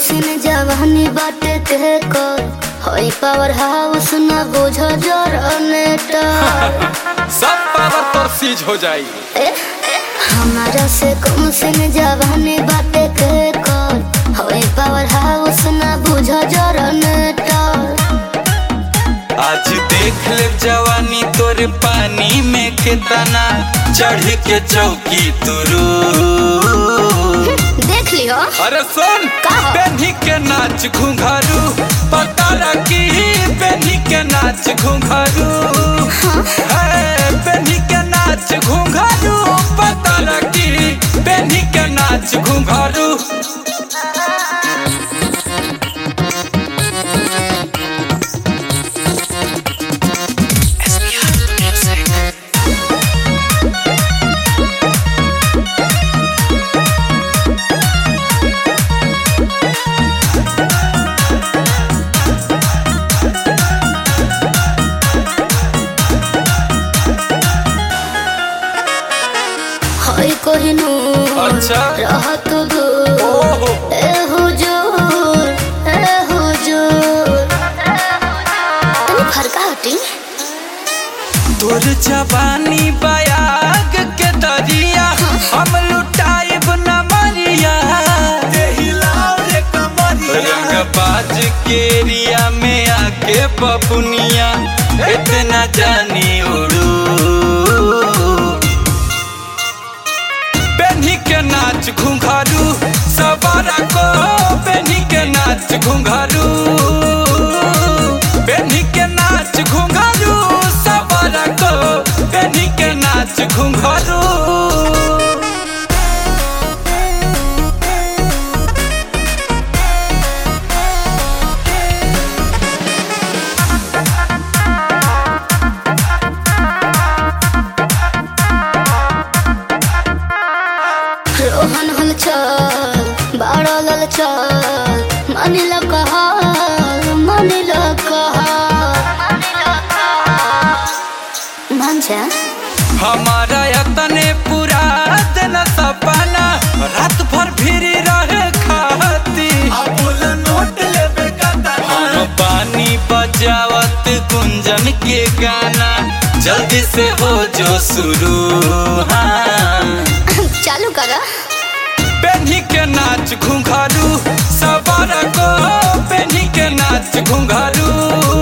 Machine जवानी बाटे के कर होई पावर हाउस न बुझ जनरेटर सब पावर तो सीज हो जाई ए, हमारा से कम सिन जवानी बाटे के कर होई पावर हाउस न बुझ जनरेटर आज देख ले जवानी तोर पानी में कितना चढ़ के चौकी तुरू देख लियो अरे सुन का हो? बेनी के नाच घुंघरू पता रखी बेनी के नाच घुंघरू है बेनी के नाच घुंघरू पता रखी बेनी के नाच घुंघरू होई कोहिनूर अच्छा। रहत दूर ओहो ए हुजूर ए हुजूर तनी फरका हटी तोर जवानी बयाग के दरिया हम लुटाइब न मरिया रंग बाज के एरिया में आके पपुनिया इतना जानी उड़ू बेनी के नाच घुंघरू सवारा को बेनी के नाच घुंघरू बेनी के नाच घुंघरू सवारा को बेनी के नाच घुंघरू रोहन हल चल बाड़ा लल चल मानिल कहल मानिल कहल मान जा हमारा यतने पूरा दिन सपना रात भर फिरी रहे खाती हम पानी बजावत गुंजन के गाना जल्दी से हो जो शुरू हाँ चालू करा बेनी के नाच घुंघरू सवार को बेनी के नाच घुंघरू